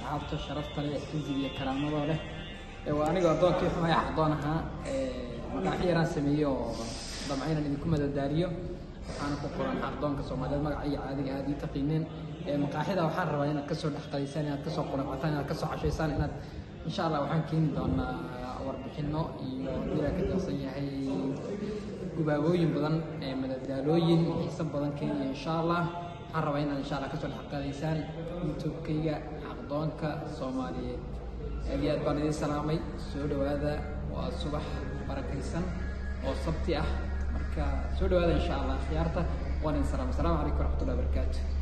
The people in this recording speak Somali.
asxaabta sharafta leh iziga iyo karaamadoo leh waa anigoo addoonkii xumaya xaqdoon ahaa magacyo yaraan sameeyey oo damca inaan idinku madadaaliyo waxaana ku qoran xaqdoonka soomaaliyeed magaca iyo caadiga aad ii taqiineen maqaaxida waxaan rabaa inaad kasoo dhex qadaysaan inaad kasoo quracataan inaad kasoo cashaysaan inaad insha allah waxaan keeni doonaa warbixino iyo dilaa ka tirsan yahay gubaabooyin badan madadaalooyin xiiso badan keenaya insha allah waxaan rabaa inaad insha allah kasoo dhex qadaysaan youtube-kayga xaqdoonka soomaaliyeed aad iyo aad baan idiin salaamay soo dhowaada waa subax barakaysan oo sabti ah marka soo dhowaada insha allah khiyaarta waan idin salaamay asalaamu calaykum waraxmatullahi wabarakaatu